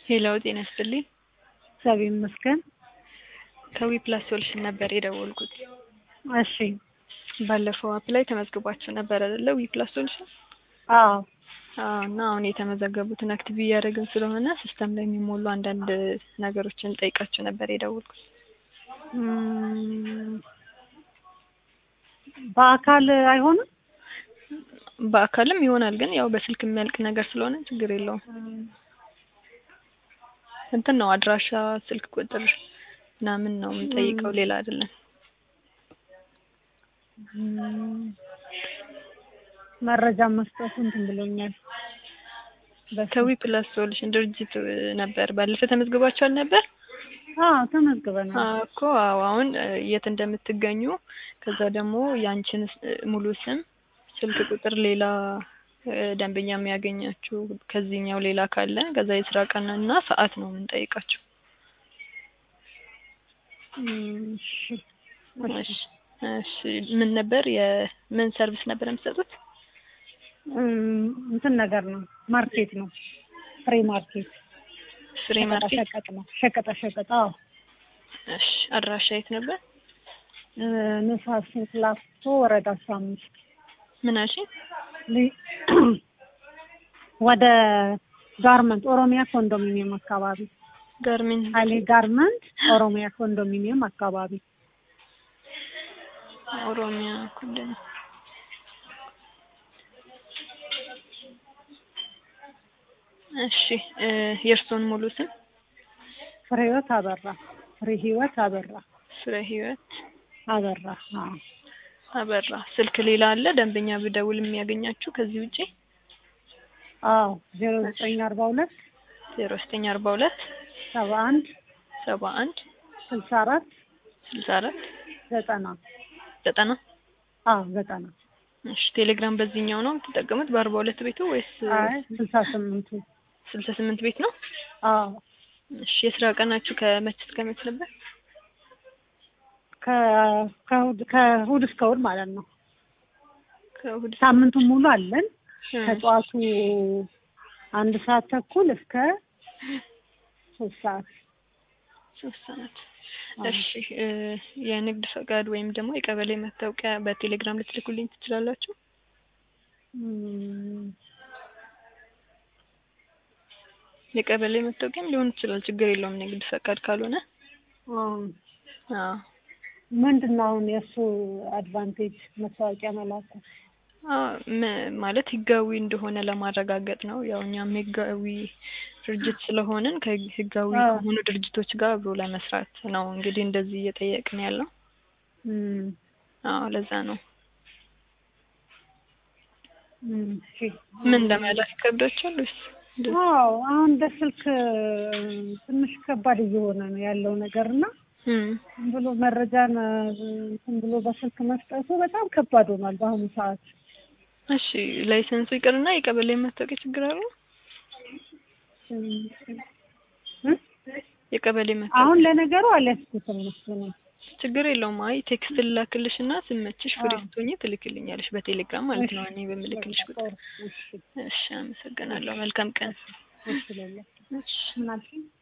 ሄሎ ጤና ይስጥልኝ። እግዚአብሔር ይመስገን። ከዊ ፕላስ ሶሉሽን ነበር የደወልኩት። እሺ። ባለፈው አፕ ላይ ተመዝግባችሁ ነበር አይደለ? ዊ ፕላስ ሶሉሽን። አዎ አዎ። እና አሁን የተመዘገቡትን አክቲቭ እያደረግን ስለሆነ ሲስተም ላይ የሚሞሉ አንዳንድ ነገሮችን ጠይቃችሁ ነበር የደወልኩት። እም፣ በአካል አይሆንም። በአካልም ይሆናል፣ ግን ያው በስልክ የሚያልቅ ነገር ስለሆነ ችግር የለውም። እንትን ነው አድራሻ፣ ስልክ ቁጥር ምናምን ነው የምንጠይቀው፣ ሌላ አይደለም። እም፣ መረጃ መስጠቱ እንትን ብሎኛል። በስልክ- ከዊ ፕላስ ሶሉሽን ድርጅት ነበር ባለፈ ተመዝግባችኋል ነበር አዎ ተመዝግበናል። አዎ እኮ አዎ። አሁን እ፣ የት እንደምትገኙ ከዛ ደግሞ ያንቺን ስ- ሙሉ ስም፣ ስልክ ቁጥር፣ ሌላ እ፣ ደንበኛ የሚያገኛችሁ ከዚህኛው ሌላ ካለ ከዛ የስራ ቀን እና ሰዓት ነው የምንጠይቃችሁ። እም፣ እሺ እሺ እሺ። ምን ነበር የምን ሰርቪስ ነበር የምትሰጡት? እም፣ እንትን ነገር ነው ማርኬት ነው ፍሬ ማርኬት ፍሬ ሸቀጣ ማርኬት። ሸቀጥ ነው ሸቀጣ ሸቀጥ። አዎ እሺ። አድራሻ የት ነበር? እ፣ ንፋስ ስልክ ላፍቶ ወረዳ አስራ አምስት ምን አልሽኝ? ሊ- ወደ ጋርመንት ኦሮሚያ ኮንዶሚኒየም አካባቢ ጋርሜንት አሊ ጋርመንት ኦሮሚያ ኮንዶሚኒየም አካባቢ ኦሮሚያ ኩልን እሺ እ፣ የእርስዎን ሙሉ ስም? ፍሬ ህይወት አበራ ፍሬ ህይወት አበራ ፍሬ ህይወት አበራ አዎ አበራ። ስልክ ሌላ አለ ደንበኛ ብደውል የሚያገኛችሁ ከዚህ ውጪ? አዎ ዜሮ ዘጠኝ አርባ ሁለት ዜሮ ዘጠኝ አርባ ሁለት ሰባ አንድ ሰባ አንድ ስልሳ አራት ስልሳ አራት ዘጠና ዘጠና አዎ ዘጠና እሺ ቴሌግራም በዚህኛው ነው የምትጠቀሙት በአርባ ሁለት ቤቱ ወይስ አይ ስልሳ ስምንቱ ስልሳ ስምንት ቤት ነው? አዎ እሺ የስራ ቀናችሁ ከመች እስከ መች ነበር? ከ- ከእሑድ ከእሑድ እስከ እሑድ ማለት ነው ከእሑድ እስከ ሳምንቱን ሙሉ አለን እ፣ ከጠዋቱ አንድ ሰዓት ተኩል እስከ ሶስት ሰዓት ሶስት ሰዓት። አዎ። እሺ እ፣ የንግድ ፈቃድ ወይም ደግሞ የቀበሌ መታወቂያ በቴሌግራም ልትልኩልኝ ትችላላችሁ? እም፣ የቀበሌ መታወቂያም ሊሆን ይችላል፣ ችግር የለውም። ንግድ ፈቃድ ካልሆነ አዎ። አዎ ምንድን ነው አሁን የእሱ አድቫንቴጅ መታወቂያ መላኩ? አዎ መ- ማለት ህጋዊ እንደሆነ ለማረጋገጥ ነው። ያው እኛም ህጋዊ ድርጅት ስለሆንን ከህጋዊ አዎ። ከሆኑ ድርጅቶች ጋር አብሮ ለመስራት ነው እንግዲህ እንደዚህ እየጠየቅን ያለው። እም፣ አዎ ለዛ ነው። እም፣ እሺ። ምን ለመላክ ይከብዳችኋል ወይስ እንደዚህ? አዎ አሁን በስልክ ትንሽ ከባድ እየሆነ ነው ያለው ነገር እና እም፣ ዝም ብሎ መረጃን እንትን ብሎ በስልክ መስጠቱ በጣም ከባድ ሆኗል በአሁኑ ሰዓት። እሺ ላይሰንሱ ይቅርና የቀበሌ መታወቂያ ችግር አለው? እ? የቀበሌ አሁን መታወቂያ ለነገሩ አልያዝኩትም እሱ ነው። ችግር የለውም። አይ ቴክስት ልላክልሽ እና ስመችሽ ፍሪ አዎ። ስትሆኚ ትልክልኛለሽ በቴሌግራም ማለት ነው። እኔ በምልክልሽ ቁጥር። እሺ እሺ አመሰግናለሁ። መልካም ቀን። እሺ ሌላ እሺ ምን አልሽኝ?